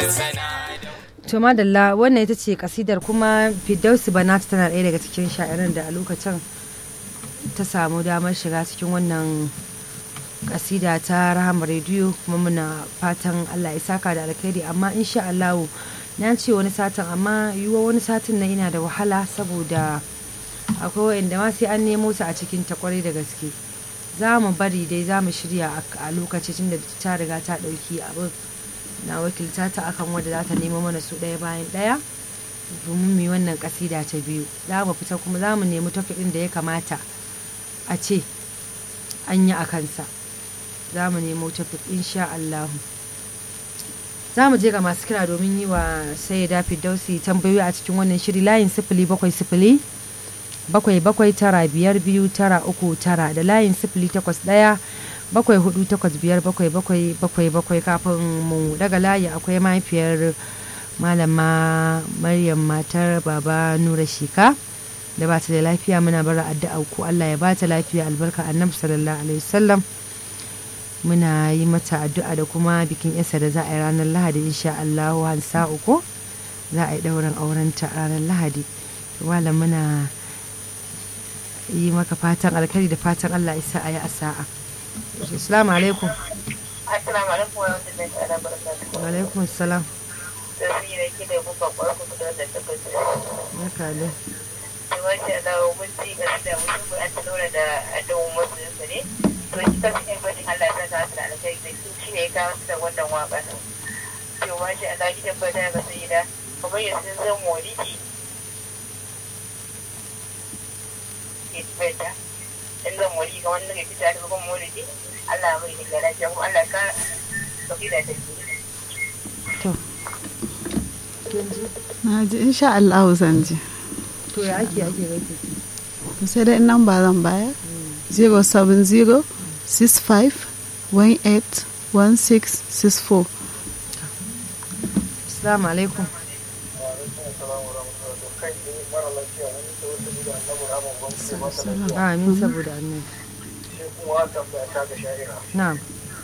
to madalla wannan ita ce kasidar kuma fidausi banat tana ɗaya daga cikin sha'iran da a lokacin ta samu damar shiga cikin wannan kasida ta rahama rediyo kuma muna fatan allah ya saka da alkhairi amma insha allahu na ce wani satin amma yiwuwa wani satin na ina da wahala saboda akwai wa'inda ma sai an nemo su a cikin ta kwarai da gaske za mu bari dai za mu shirya a lokacin da ta riga ta ɗauki abin na wakilta ta akan wadda za ta nemo mana su ɗaya bayan ɗaya domin mu yi wannan kasida ta biyu za mu fita kuma za mu nemi tafi ɗin da ya kamata a ce an yi a kansa za mu nemo tafi insha Allahu za mu je ga masu kira domin yi wa sayyida Firdausi tambayoyi a cikin wannan shiri layin sifili bakwai sifili bakwai bakwai tara biyar biyu tara uku tara da layin sifili takwas ɗaya bakwai hudu takwas biyar bakwai bakwai bakwai bakwai kafin mu daga layi akwai mahaifiyar malama maryam matar baba nura shika da ba ta da lafiya muna bara addu'a ku Allah ya ba ta lafiya albarka annabi sallallahu alaihi wasallam muna yi mata addu'a da kuma bikin yasa da za a yi ranar lahadi insha Allah hansa uku za a yi ɗaurin aurenta ranar lahadi malam muna yi maka fatan alkhairi da fatan Allah isa a yi a sa'a assalamu alaikum Assalamu alaikum wa rahmatullahi ta'ala barakatuhu. wa alaikum salam Tafi da ke da buka kwarku da da tabbata. barka da Da masha Allah mun ci ga da mutum an tsora da adawun masu yansa ne. To shi ta cikin gwajin Allah ta ta da alkai da shi shi ne ya kawo su da wannan waka. To masha Allah ki tabbata ga sai da kamar yanzu zan molidi. Ke tabbata. In zan molidi kamar nan ya fita da kuma molidi. Allah mai da lafiya kuma Allah ka tafi da take. to na ji insha Allah zan ji to ya ake ake gaike to sai dai nan ba zan baya 070 65 18 1664 assalamu alaikum amin saboda annabi na'am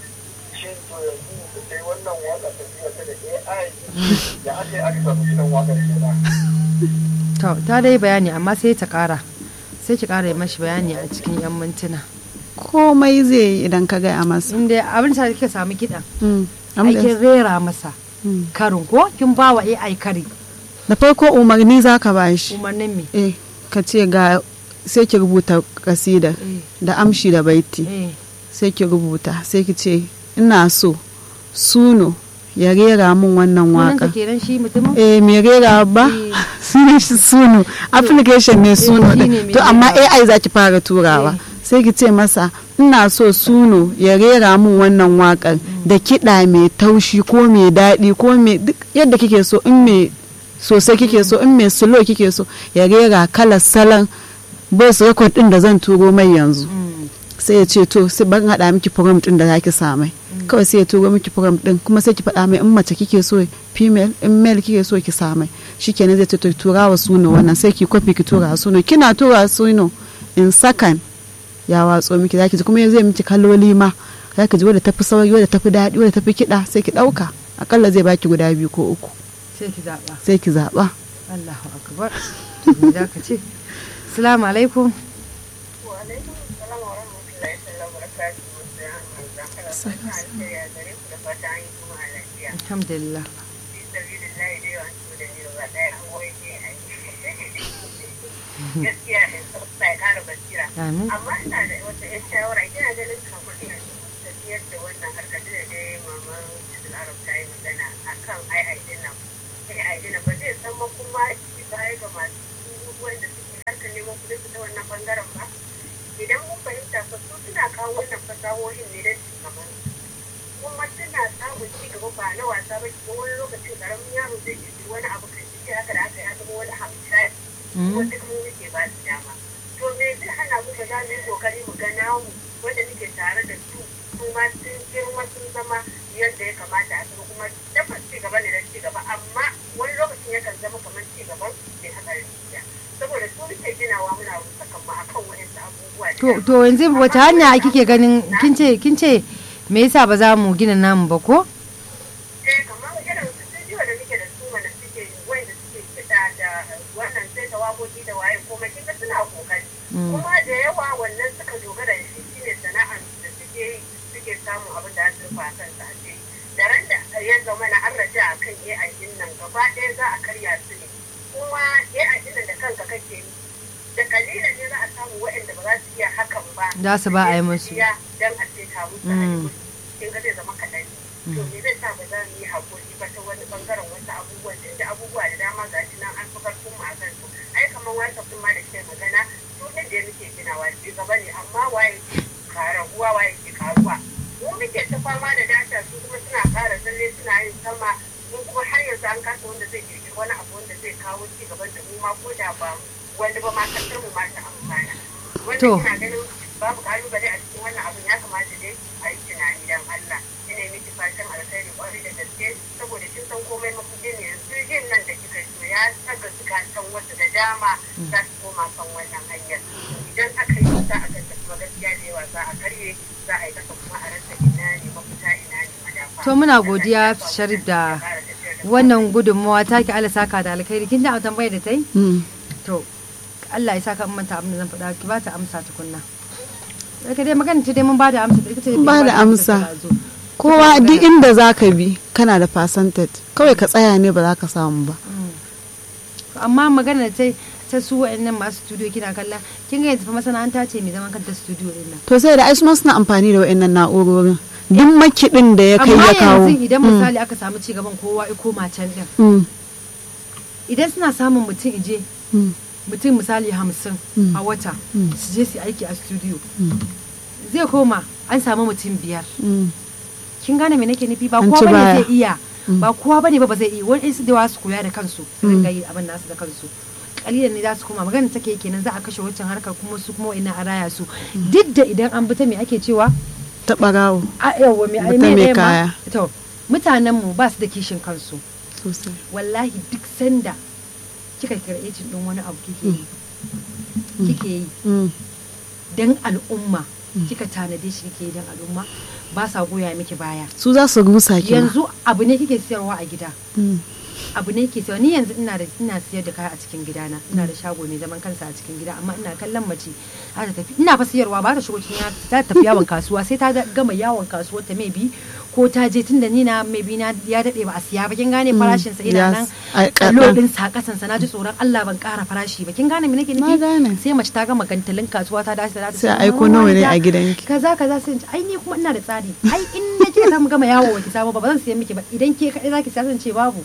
to ta dai bayani amma sai ta kara sai ki kara yi mashi bayani a cikin yan mintuna komai zai yi idan ka gaya masa inda abin da kika samu kiɗan Mm. aikin rera masa Mm. karin ko kin ba wa AI kari da farko umarni za ka ba shi umarnin me eh ka ce ga sai ki rubuta kasida eh da amshi da baiti eh sai ki rubuta sai ki ce ina so suno ya rera min wannan sunansa waka kenan shi mutumin eh me rera ba Eh. sunan shi suno application ne suno shi ne din mai to amma rerawa. AI za ki fara turawa Eh. sai ki ce masa ina so suno ya rera min wannan wakar da kiɗa mai taushi ko mai daɗi ko mai duk yadda kike so in mai sosai kike so in mai slow kike so ya rera kalar salon voice record din da zan turo mai yanzu Mm. sai ya ce to sai ban haɗa miki program din da zaki samai kawai sai ya turo miki program din kuma sai ki faɗa mai in mace kike so female in male kike so ki samai shikenan zai ce to tura wa suno wannan sai ki kwafi ki tura wa suno kina tura wa suno in sakan ya watso miki zaki ji kuma zai miki kaloli ma zaki ji wadda tafi sauri wadda tafi daɗi wadda tafi kiɗa sai ki ɗauka akalla zai baki guda biyu ko uku sai ki zaɓa sai ki zaɓa Allahu akbar to me za ka ce assalamu alaikum alhamdulillah gaskiya ne sai kara basira amin amma ina da wata yan shawara kina ganin kamar ina tafiyar da wannan harkar da dai maman Idil Arab ta yi magana akan ai ai din nan ai ai din nan ba zai zama kuma shi baya ga masu wanda suke harkar neman kuɗi su ta wannan bangaren ba idan mun fahimta fa su suna kawo wannan fasahohin ne don ci gaban kuma suna samun ci gaba ba na wasa ba cikin wani lokacin karamin yaro zai ji wani abu kan shi haka da aka ya zama wani hamshayi kuma duk mu muke ba su dama to me zai hana mu ba za mu yi kokari mu ga namu wanda muke tare da su su ma sun girma sun zama yadda ya kamata a zama kuma tabbas ci gaba ne da ci gaba amma wani lokacin yakan zama kamar ci gaban bai haka rijiya saboda su muke ginawa muna rusa kanmu akan wa'insu abubuwa da to dama. to yanzu wata hanya kike ganin kin ce kin ce me yasa ba za mu gina namu ba ko eh kamar irin su studio kuma da yawa wannan suka dogara da shi shine sana'ar da suke yi suke samun abin da su rufa kansu a ce da ran da ya zama na an raja a kan AI din nan gaba ɗaya za a karya su ne kuma AI din nan da kanka kake yi da kalilan ne za a samu waɗanda ba za su iya hakan ba Za su ba a yi musu. dan a ce ta musu Mm. kin ga zai zama kaɗan ne to me zai sa ba za mu yi haƙuri ba ta wani ɓangaren wasu abubuwan da da abubuwa da dama ga shi nan an fi karfin mu a kan su ai kamar wasa kuma da ke magana su ne da muke ginawa ci gaba ne amma waye ke karaguwa waye ke karuwa mu muke ta fama da data su kuma suna ƙara tsalle suna yin sama mun kuma har yanzu an kasa wanda zai kirkiri wani abu wanda zai kawo ci gaban da mu ma ko da ba wani ba ma kasar mu ma ta amfana wanda To. ina ganin babu kalubale a cikin wannan abin ya kamata dai a yi tunani dan Allah ina yi miki fatan alkhairi kwarai da gaske saboda kin san komai mafudin ne yanzu yin nan da kika so ya saka zukatan wasu da dama za su koma kan wannan hanyar idan aka yi za a ga kuma gaskiya da yawa za a karye za a yi kasa kuma a rasa ina ne mafita ina ne madafa To muna godiya Sharif da wannan gudunmawa take Allah saka da alkhairi kin ji a tambayar da ta yi Mm. to Allah ya saka in manta abin da zan faɗa ki ba ta amsa tukunna Daga dai magana ce dai mun ba da amsa ita ce Ba da amsa. ta zo. kowa duk inda za ka bi kana da percentage kawai ka tsaya ne ba za ka samu ba amma magana ta ta su wa'annan masu studio kina kalla kin ga yanzu fa masana'anta ce mai zaman kanta studio din nan to sai da ai su ma suna amfani da wayannan na'urorin duk makiɗin da ya kai amma ya kawo yanzu idan Mm. misali aka samu ci gaban kowa ya koma can din Mm. idan suna samun mutum ije Mm. mutum misali hamsin Mm. a wata Mm. su je su yi aiki a studio Mm. zai koma an samu mutum biyar Mm. kin gane me nake nufi ba An kowa ci bane baya. zai iya ba kowa bane ba ba zai iya wani su da yawa su koya da kansu su dinga yi abin nasu da kansu kalilan ne za su koma magana take kenan za a kashe wancan harkar kuma su kuma ina a raya su duk da idan an bi ta me ake cewa ta ɓarawo a yawa me ai Bi ta me mai ɗaya ma kaya. to mutanen mu ba su da kishin kansu sosai wallahi duk sanda kika creating din wani abu kike yi kike yi Mm. dan al'umma kika tanade shi kike yi dan al'umma ba sa goya miki baya su za su rusa ki ma. yanzu abu ne kike siyarwa a gida Mm. abu ne ke ni yanzu ina da ina siyar da kaya a cikin gidana ina da shago mai zaman kansa a cikin gida amma ina kallon mace za ta tafi ina fa siyarwa ba ta shigo cikin ya- ta tafi yawon kasuwa sai ta ga- gama yawon kasuwar ta mai bi ko ta je tunda ni na mai bi na ya dade ba a siya ba kin gane farashin sa ina yes. nan A kaɗan. lodin sa kasan sa naji tsoron Allah ban kara farashi ba kin gane me nake Na nufi gane. sai mace ta gama gantalin kasuwa ta dace da Sai a aiko nawa ne a gidanki. kaza kaza sai in ce, ai ni kuma ina da tsari ai in na kika samu gama yawo ba ki samu ba ba zan siya miki ba idan ke kaɗai zaki siya zan ce babu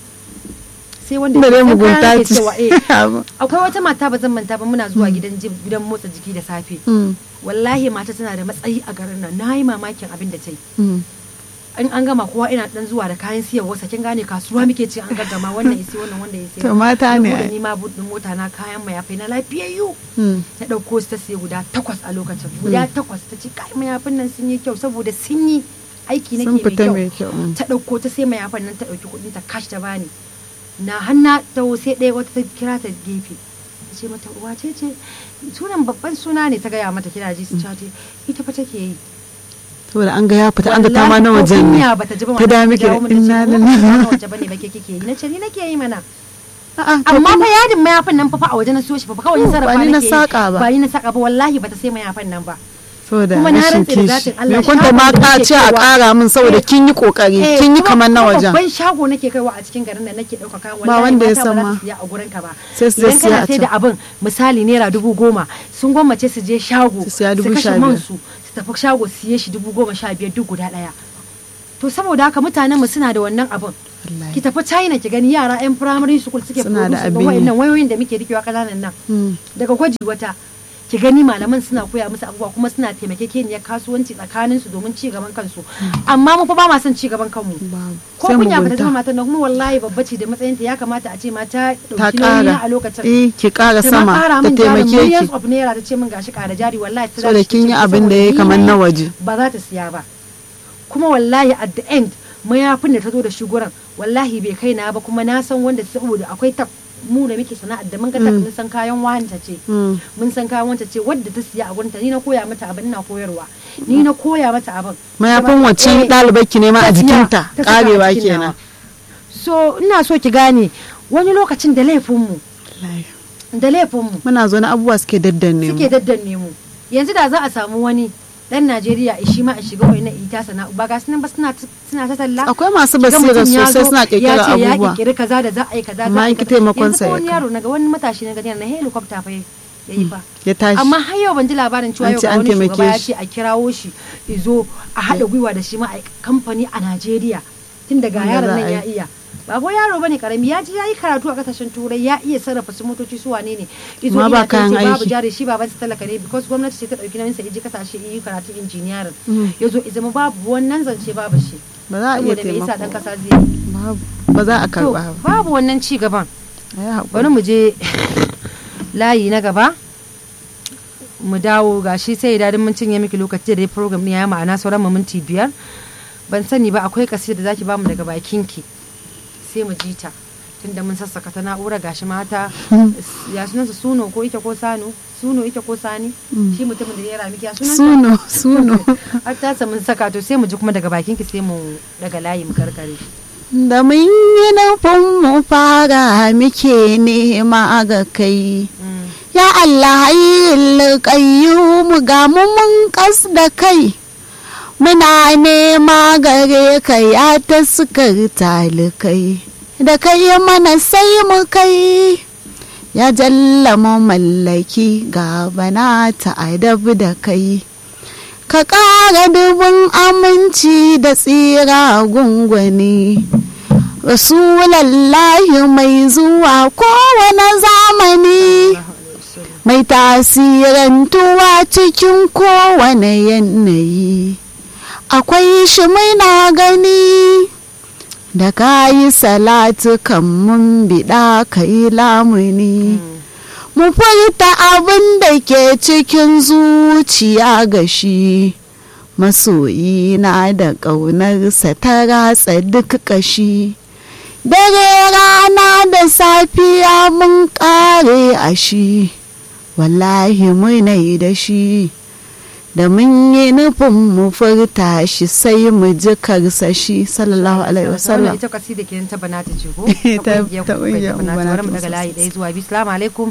sai wanda da dai sai mugunta kaya nake ce cewa, eh, akwai wata mata ba zan manta ba muna zuwa gidan jim- gidan motsa jiki da safe Mm. wallahi mata tana da matsayi a garin nan na yi mamakin abin da ta yi Mm. in an gama kowa ina dan zuwa da kayan siyarwa kin gane kasuwa muke ce an gaggama wannan isi wannan wanda ya To mata ne ai. ni ma budin mota na kayan mayafai na lafiyayyu Mm. ta ɗauko su ta siya guda takwas a lokacin guda takwas ta ce kai mayafin nan sun yi kyau saboda sun yi aiki Sun nake fita mai mai kyau, kyau mm. ta ɗauko ta sai mayafin nan ta ɗauki kuɗin ta kashi ta bani na hanna ta sai ɗaya wata ta kira ta gefe ta ce mata uwa ce ce sunan babban suna ne ta gaya mata kira ji su ce ita fa take yi saboda an ga ya fita an ga ta ma na Wallahi ko wajen ne kunya bata ji ba ta mata da ta miki jawo mu ta ce, inna "Mu ba lillahi na waje bane ba ke kike yi na ce ni nake yi mana A'a, to amma kin- fa yadin mayafin nan fa fa a waje na siyo shi fa fa kawai Oh, na sarrafa ba ni na nake yi. saƙa ba. ba ni na saka ba wallahi bata sai mayafin nan ba saboda kuma na rashin rantse da kishi zatin Allah, me kunta shagon ma da ka nake ce a kaiwa- ƙara min saboda Eh, kin yi kokari Eh, kin yi kuma- kamar na kuma wajen babban shago nake kaiwa a cikin garin da nake ɗauka kayan Ba wanda ya mata san ba za ma. su siya a gurin ka ba Sai su idan siya kana a sai da can. abin misali naira dubu goma sun gwammace su je shago Su siya dubu kashe sha man biyar. su su tafi shago su siye shi dubu goma sha biyar duk guda ɗaya to saboda haka mutanen mu suna da wannan abin Wallahi. ki tafi china ki gani yara yan primary school suke Suna da produce abin yi. wayannan wayoyin da muke rikewa kananan nan Mm. daga gwaji wata ki gani malaman suna koya musu abubuwa kuma suna taimakekeniyar kasuwanci tsakanin su domin ci gaban kansu amma mu fa ba ma son ci gaban kanmu Babu. ko Sai kunya bata mugunta. zama matan nan kuma wallahi babba ce da matsayinta ya kamata a ce ma ta ta dauki nauyi ƙara a lokacin eh ki ƙara ta ma sama ƙara ta min jarin taimake millions ki of naira ta ce min gashi ƙara jari wallahi ta Saboda tashi kin ta yi ce abin da saboda ya ni kamar na na yi, waje. ba za ta siya ba kuma wallahi at the end mayafin da ta zo da shi gurin wallahi bai kai na ba kuma na san wanda saboda akwai ta mu da muke sana'ar da mun ga ta mun san kayan wanta ce Mm. mun san kayan wanta ce wadda ta siya a gurinta ni na koya mata abin ina koyarwa ni na koya mata abin mayafin Kuma- wacce eh, ɗalibar ki ne ma a ta siya, jikinta ta saka a ƙarewa jikin nawa. kenan so ina so ki gane wani lokacin da laifinmu Wallahi. da laifinmu muna zo na abubuwa suke daddanne mu suke daddanne mu yanzu da za a samu wani dan Najeriya shi ma a shiga wani ita sana ba ga sunan ba suna suna ta talla akwai masu Kiga basira mutum ya sosai zo, suna kirkira ya ce ya abubuwa kirkiri kaza da za a yi kaza Amma za a yi in ki kaza. taimakon Yanzu sa ko ya wani kai. yaro naga wani matashi na gani na helicopter fa ya yi fa ya tashi amma har yau ban ji labarin cewa An yau ce ga an wani taimake shugaba ya shi. ce a kirawo shi izo a haɗa gwiwa da shi ma a kamfani a Najeriya tun daga Wanda yaron za nan a ya yi. iya ba ko yaro bane karami ya ji ya yi karatu a kasashen turai ya iya sarrafa su motoci su wane ne izo Ma ba ina ta ce kayan babu aiki. jari shi baban sa talaka ne because gwamnati ce ta dauki nauyin sa iji kasashe yi karatu engineering Mm. yazo izama babu wannan zance babu shi ba za a iya saboda me yasa dan taimako kasa zai yi? babu ba za a to karba ba babu wannan ci gaban a yi haƙuri. bari mu je layi na gaba mu dawo gashi sai idan mun cinye miki lokaci da dai program ne ya ma'ana sauran mu minti biyar ban sani ba akwai kasida da zaki bamu daga bakinki sai mu ji ta tunda mun sassaka ta na'ura gashi mata ya sunansa suno ko ita ko sano suno ita ko sani shi mutumin da ya rami ya sunansa suno suno har ta mun saka to sai mu ji kuma daga bakinki sai mu daga layi mu karkare da mun yi nufin mu fara muke nema ga kai Mm. ya Allah hayyul qayyum ga mu mun kas da kai muna nema gare ka ya ta sukar talikai da kai mana sai mu kai ya jalla mallaki ga bana ta adab da kai ka ƙara dubin aminci da tsira gungwani rasulallahi mai zuwa kowane zamani mai tasirantuwa cikin kowane yanayi akwai shi muna gani da ka yi salatu kan mun biɗa ka yi lamuni mu furta abin da ke cikin zuciya ga shi masoyi na da ƙaunarsa ta ratsa duk ƙashi dare rana da safiya mun ƙare a shi wallahi munai da shi da mun yi nufin mu furta shi sai mu ji karsashi sallallahu alaihi wannan wasallam ita kasida kenan ta banata ce ko Ta- kungiyar ta ku kai kungiyar banata Banata bari mu daga Musa layi ɗaya zuwa biyu salamu alaikum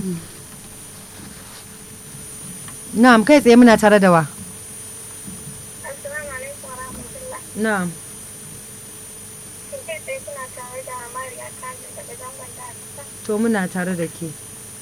na'am kai tsaye muna tare da wa Assalamu alaikum wa rahmatullah. na'am Shin kai tsaye kuna tare da Mariya Kajin daga zangon da Alisa? to muna tare da ke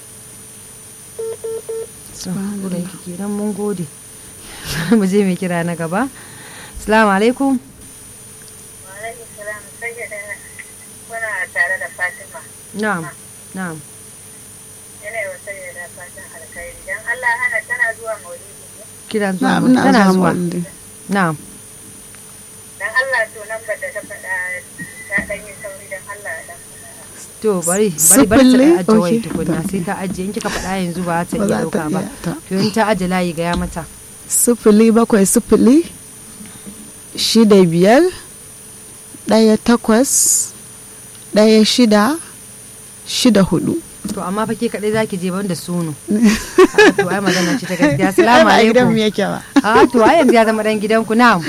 So, wurin ki kenan mun gode mu je mai kira na gaba salamu alaikum Wa alaikum salam. Sai da kuna tare da Fatima. na'am na'am Yana yi wa sai da fatan alkhairi. Dan Allah hana tana zuwa maulidi ne. kira zuwa na'am mu- ina tana zuwa zuwa maulidi. na'am Dan Allah to nan ba da ta faɗa ta ɗan yi sauri dan Allah dan to bari bari bari Sifili? ta ajiye wai Okay. tukunna sai ta ajiye in kika faɗa yanzu ba ta Ba iya za ta ɗauka ba iya ta. to in ta ajiye layi gaya mata sifili bakwai sifili shida biyar ɗaya takwas ɗaya shida shida hudu to amma fa ke kaɗai zaki je ban da suno A, to ai magana ce ta gaskiya assalamu Ai, ba a gidan mu alaikum yake ba a to ai yanzu ya zama dan gidanku na'am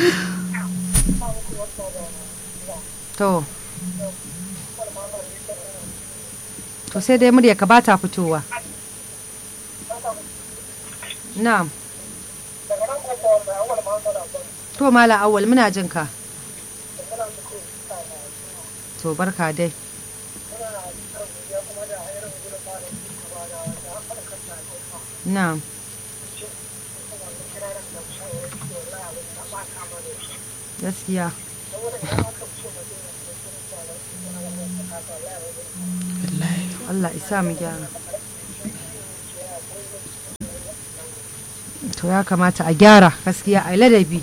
to to sai dai murya ka bata fitowa na'am to mala awwal muna jin ka to barka dai na'am gaskiya Allah isa mu gyara to ya kamata a gyara gaskiya a yi ladabi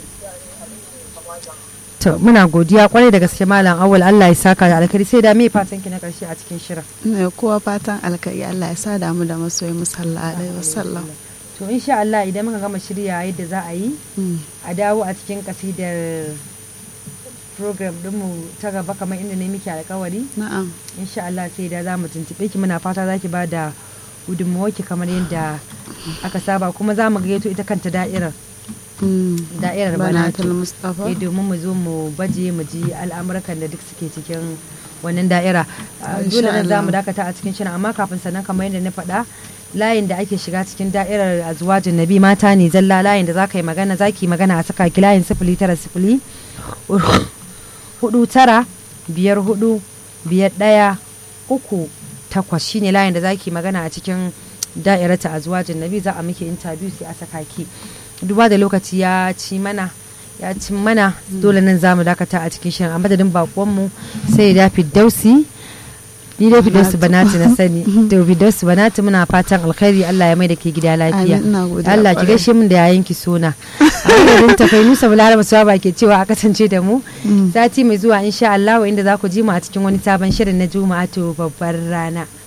to muna godiya kwarai da gaske malam awal Allah ya saka da alkhairi sai da me fatan ki na karshe a cikin shirin ina kowa fatan alkari Allah ya sa damu da masoyi musalla alaihi wasallam to insha Allah idan muka gama shirya yadda za a yi Mm. a dawo a cikin kasidar program dinmu ta gaba kamar inda ne muke alkawari na'am insha Allah sai da za mu tuntuɓe ki muna fata za ki ba da gudunmawarki kamar yadda aka saba kuma za mu gayyato ita kanta da'irar Mm. da'irar Banatul banatu Mustapha. eh domin mu zo mu baje mu ji al'amurkan da duk suke cikin wannan da'ira Ah, Insha dole nan za mu Allah. dakata a cikin shirin amma kafin sannan kamar yadda na faɗa layin da ake shiga cikin da'irar azwajin nabi mata ne zalla layin da za ka yi magana za ki yi magana a saka ki layin sifili tara sifili hudu tara biyar hudu biyar ɗaya uku takwas shine layin da za ki yi magana a cikin da'irata azwajin nabi za a miki interview sai a saka ki duba da lokaci ya ci mana ya ci mana dole nan za mu dakata a cikin shirin a madadin bakonmu sai ya dafi dausi ni dai Firdausu Banatu na sani to Firdausu Banatu muna fatan alkhairi Allah ya mai da ke gida lafiya Amin, ina godiya Allah ki kwarai. gaishe min da yayin ki sona a madadin tafai Nusa Balaraba Suwaba ke cewa a kasance da mu sati mai zuwa insha Allah inda za ku ji mu a cikin wani sabon shirin na Juma'a to babbar rana